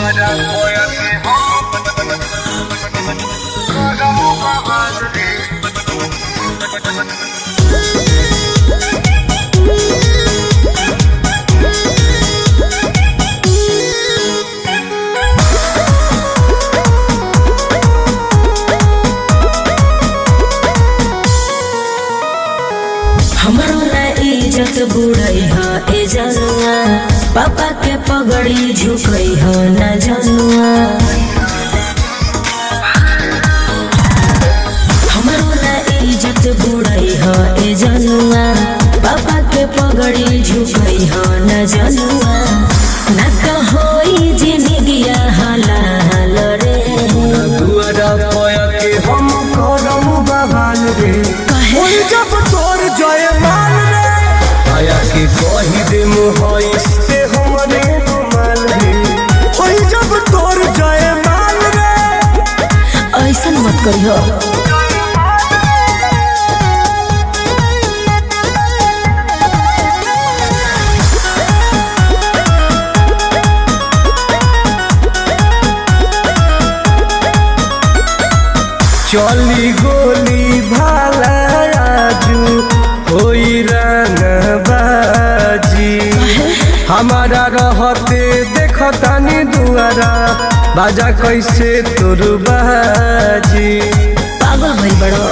हमरो ना इज्जत बुढ़ई ह ए जनुआ पापा के पगड़ी झुकई ह ना जनुआ हमरो ना इज्जत बुढ़ई ह ए जनुआ पापा के पगड़ी झुकई ह ना जनुआ ना कहोई जिंदगिया हलाल रे दुआरा पया के हम करम बवाल रे कहे ओई जब तोर जय माल रे आया के कही दे मुहइस ते हमरे रुमाल रे ओई जब तोर जय माल रे ऐसन मत करियो चली गोली भाला आजू होई रंग बाजी हमारा रहते देखतानी दुआरा बाजा कैसे तोर बाजी पागल भइल बड़ो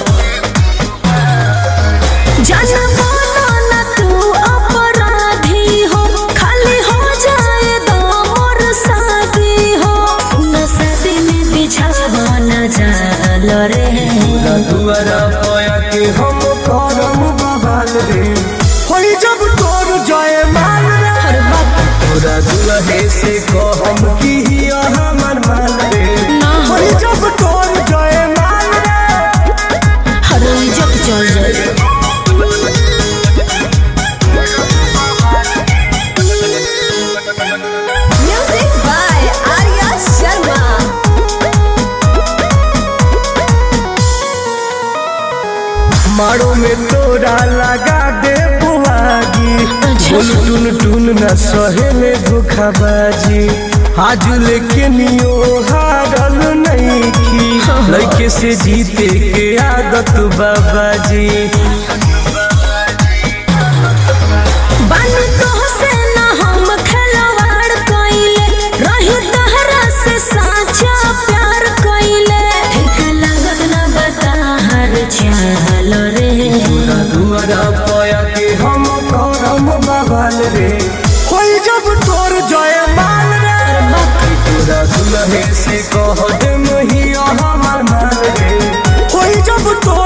जानबो ना तू अपराधी हो खाली हो जाए दो मोर शादी हो सुन शादी में बिछावा न जाल रे दुआरा पया के हम करम बवाल रे होई जब तोर जय माल रे हर बात तोरा दुल्हे से कहम की हिया हमर माल रे ना हो होई जब तोर जय माल रे हर इज्जत चल जाए Music by Arya Sharma. मारो में तोरा लगा दे बुआगी अच्छा। बोल टुन टुन न सहेले धोखाबाजी आज लेके नियो हारल नहीं की लड़के से जीते के आदत बाबाजी बन तो से ना हम खिलवाड़ कइले रही तहरा से साचा प्यार कइले ठीक लागत ना बता हर चाल रे दुआरा पया के हम करम बवाल रे होई जब तोर जय माल रे तोरा दुल्हे से कह दे महिया हमर माल रे होई जब तोर